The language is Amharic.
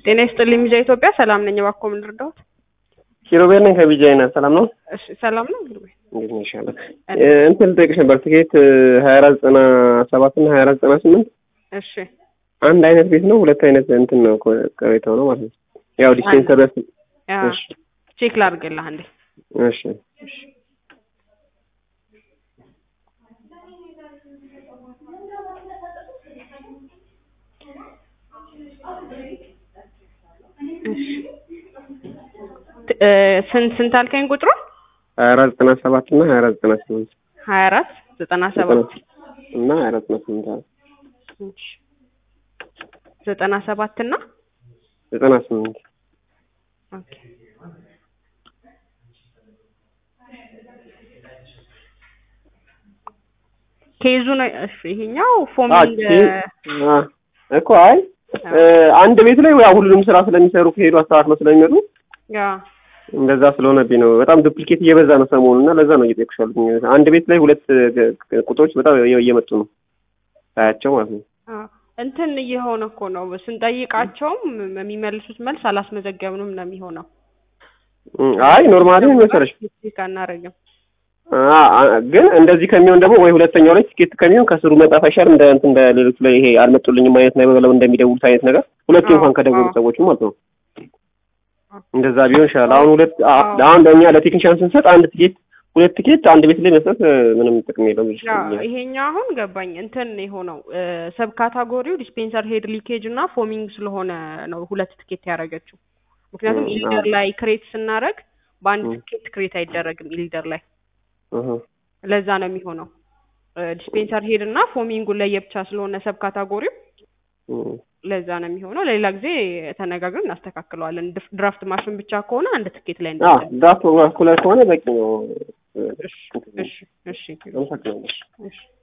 ጤና ይስጥልኝ ሚዲያ ኢትዮጵያ ሰላም ነኝ። እባክዎ ምን ልርዳዎት? ኪሮቤል ነኝ ከቢጃይና ሰላም ነው። እሺ ሰላም ነው እንግዲህ እንዴት ነው ይሻላል? እንትን ልጠይቅሽ ነበር ትኬት ሀያ አራት ዘጠና ሰባት እና ሀያ አራት ዘጠና ስምንት እሺ አንድ አይነት ቤት ነው ሁለት አይነት እንትን ነው ቅሬታው ነው ማለት ነው። ያው ዲስፔንሰር ያ እሺ ቼክ ላድርግልህ አንዴ። እሺ እሺ እ ስንት ስንት አልከኝ ቁጥሩ? ሀያ አራት ዘጠና ሰባት እና ሀያ አራት ዘጠና ስምንት ሀያ አራት ዘጠና ሰባት እና ሀያ አራት ዘጠና ስምንት አለ እሺ ዘጠና ሰባት እና ዘጠና ስምንት ኦኬ ኬዙ ነው እሺ ይሄኛው ፎሚንግ አ እኮ አይ እ አንድ ቤት ላይ ያው ሁሉንም ስራ ስለሚሰሩ ከሄዱ አስተካክለው ስለሚመጡ ያ እንደዛ ስለሆነብኝ ነው። በጣም ዱፕሊኬት እየበዛ ነው ሰሞኑን እና ለዛ ነው እየጠየኩሽ ያሉት። አንድ ቤት ላይ ሁለት እ ቁጥሮች በጣም እየመጡ ነው ሳያቸው ማለት ነው። አ እንትን እየሆነ እኮ ነው ስንጠይቃቸውም የሚመልሱት መልስ አላስመዘገብንም ነው የሚሆነው። እም፣ አይ ኖርማሊ ምን መሰለሽ ቼክ አናደርግም። አ አ- ግን እንደዚህ ከሚሆን ደግሞ ወይ ሁለተኛው ላይ ቲኬት ከሚሆን ከስሩ መጻፍ አይሻልም? እንደ እንትን እንደ ሌሎቹ ላይ ይሄ አልመጡልኝም አይነት ነገር ብለው እንደሚደውሉት አይነት ነገር ሁለቴ አዎ፣ እንኳን ከደወሉ አዎ። ሰዎች ማለት ነው። እንደዛ ቢሆን ይሻላል። አሁን ሁለት አ- አሁን ለእኛ ለቴክኒሻን ስንሰጥ አንድ ቲኬት ሁለት ቲኬት አንድ ቤት ላይ መስጠት እ፣ ምንም ጥቅም የለውም። ያ ይሄኛው አሁን ገባኝ። እንትን የሆነው ሰብ ካታጎሪው ዲስፔንሰር ሄድ ሊኬጅ እና ፎሚንግ ስለሆነ ነው ሁለት ትኬት ያደረገችው። ምክንያቱም እ፣ ኢሊደር አዎ። ላይ ክሬት ስናደርግ በአንድ እ። ትኬት ክሬት አይደረግም ኢሊደር ላይ እህ፣ ለዛ ነው የሚሆነው። ዲስፔንሰር ሄድ እና ፎሚንጉን ለየብቻ ስለሆነ ሰብ ካታጎሪው እም። ለዛ ነው የሚሆነው። ለሌላ ጊዜ ተነጋግረን እናስተካክለዋለን። ድፍ- ድራፍት ማሽን ብቻ ከሆነ አንድ ትኬት ላይ አ እንጠቀም። ዳት ኩለር ከሆነ በቂ ነው። እ፣ እሺ እሺ እሺ አመሰግናለሁ። እሺ